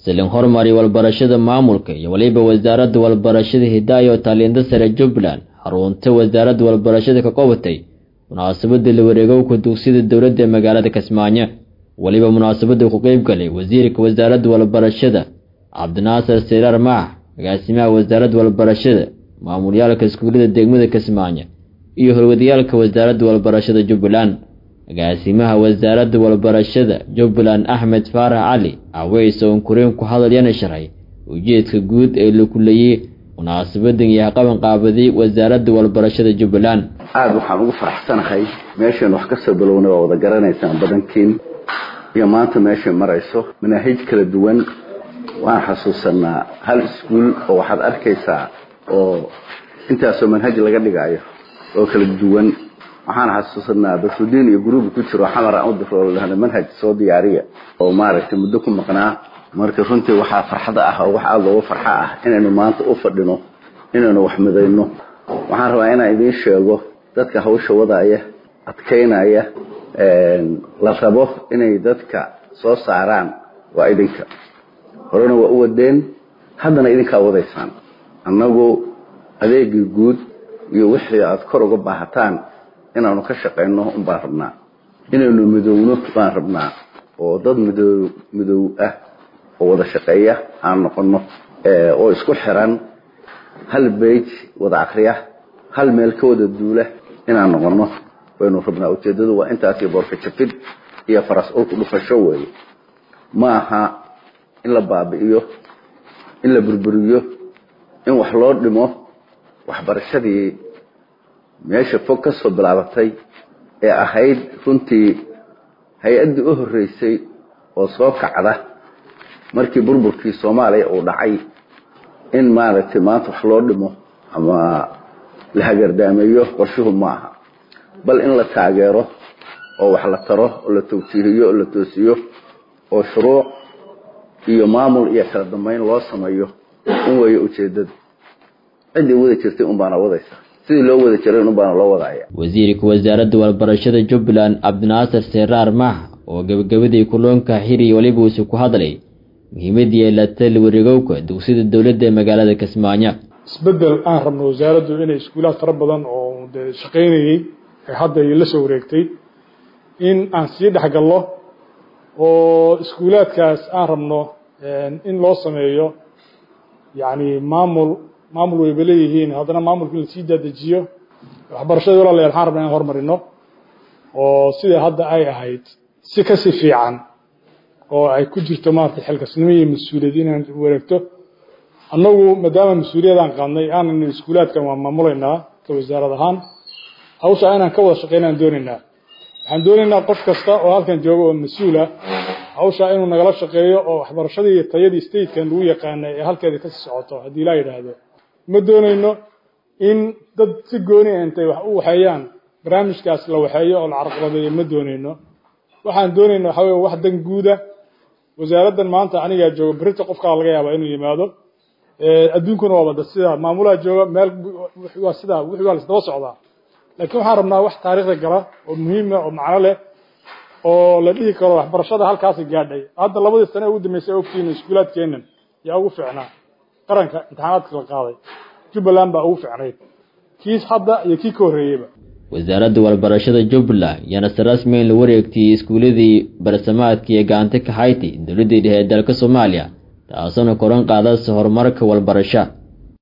silin hormari walbarashada maamulka iyo weliba wasaaradda walbarashada hidaaya oo taaliinta sare jubbaland xarunta wasaaradda walbarashada ka qabatay munaasabada la wareegowka dugsiyada dowladda ee magaalada kismaayo weliba munaasabada ku qeyb galay wasiirka wasaaradda walbarashada cabdinaasir siraar maax agaasimaha wasaaradda walbarashada maamulyaalka iskuullada degmada kismaayo iyo horwadayaalka wasaaradda walbarashada jubbaland agaasimaha wasaaradda walbarashada jubbaland axmed faarax cali caweys oo unkureen ku hadalyaana sharxay ujeedka guud ee la kuleeyey munaasabadan iyo qaban qaabaday wasaaradda walbarashada jubbaland aada waxaan ugu faraxsanahay meeshan wax kasoo bilownay waa wada garanaysaan badankiin iyo maanta meeshay marayso manaahij kala duwan waan xasuusanaa hal iskuul oo waxaad arkaysaa oo intaasoo manhaj laga dhigaayo oo kala duwan waxaan xasuusanaa basrudiin iyo guruubi ku jiro xamar aan u difroolahna manhaj soo diyaariya oo maaragtay muddo ku maqnaa marka runtii waxaa farxada ah oo wax aada looga farxa ah inaynu maanta u fadhino inaynu wax midayno waxaan rabaa inaan idiin sheego dadka hawsha wadaaya adkaynaya la rabo inay dadka soo saaraan waa idinka horena waa u wadeen haddana idinkaa wadaysaan annagu adeegii guud iyo wixii aada kor uga baahataan inaanu ka shaqayno unbaan rabnaa inaynu midowno baan rabnaa oo dad mido midow ah oo wada shaqeeya aan noqono oo isku xiran hal beyj wada akriya hal meel ka wada duula inaan noqono waynu rabnaa ujeedadu waa intaasi boorka jafid iyo faras ulku dhufasho weeye ma aha in la baabi'iyo in la burburiyo in wax loo dhimo waxbarashadii meesha fog ka soo bilaabatay ee ahayd runtii hay-addii u horreysay oo soo kacda markii burburkii soomaaliya uu dhacay in maaragtay maanta wax loo dhimo ama la hagardaameeyo qorshuhu ma aha bal in la taageero oo wax la taro oo la tawjiihiyo oo la toosiyo oo shuruuc iyo maamul iyo kala dambeyn loo sameeyo in weeye ujeedada ciddii wada jirtay unbaana wadaysa sidii loo wada jiray unbaana loo wadaya wasiirka wasaaradda walbarashada jubbaland cabdinaasir seraar maax oo gebagabadii kuloonka xiri weliba uuse ku hadlay muhiimadii ay laatay la wareegowka dugsiyada dowladda ee magaalada kismaayo isbedel aan rabno wasaaraddu inay iskuulaad fara badan oo dee shaqaynayey ee hadda ay la soo wareegtay in aan sii dhexgalno oo iskuulaadkaas aan rabno in loo sameeyo yacni maamul maamul wayba leeyihiin haddana maamulka in lasii daadejiyo waxbarashadii walaalayaal waxaan rabnaa inaan hormarino oo sida hadda ay ahayd si kasii fiican oo ay ku jirto maarata xilkasnimo iyo mas-uuliyad inaan wareegto annagu maadaama mas-uuliyadaan qaadnay aanan iskuulaadkan waa maamulaynaa ka wasaarad ahaan hawshaa inaan ka wada shaqeynaan doonaynaa waxaan doonaynaa qof kasta oo halkan jooga oo mas-uula hawshaa inuu nagala shaqeeyo oo waxbarashadii iyo tayadii statekan lagu yaqaanay ee halkeeda kasii socoto haddii ilaa yidhaahdo ma doonayno in dad si gooni intay wax u waxeeyaan barnaamijkaas la waxeeyo oo la carqaladeeyo ma doonayno waxaan doonayna waxa wey wax dan guuda wasaaraddan maanta anigaa jooga berita qofkaa laga yaabaa inuu yimaado adduunkuna waa bada sida maamulaha jooga meel waa sidaa wixii waa lasdaba socdaa laakiin waxaan rabnaa wax taariikhda gala oo muhiima oo macno leh oo la dhihi karo waxbarashada halkaasi gaadhay hadda labadii sane ugu dambeysay ogtiin iskuulaadkeenan yaa ugu fiicnaa qaranka imtixaanaadka la qaaday jubbaland baa ugu fiicnayd kiis hadda iyo kii ka horreeyeyba wasaaradda walbarashada jubbaland yaana si rasmi in la wareegtiyey iskuuladii barsamaadka iyo gacanta ka haytay dowladdii dhexe ee dalka soomaaliya taasoona koran qaadasa horumarka walbarasho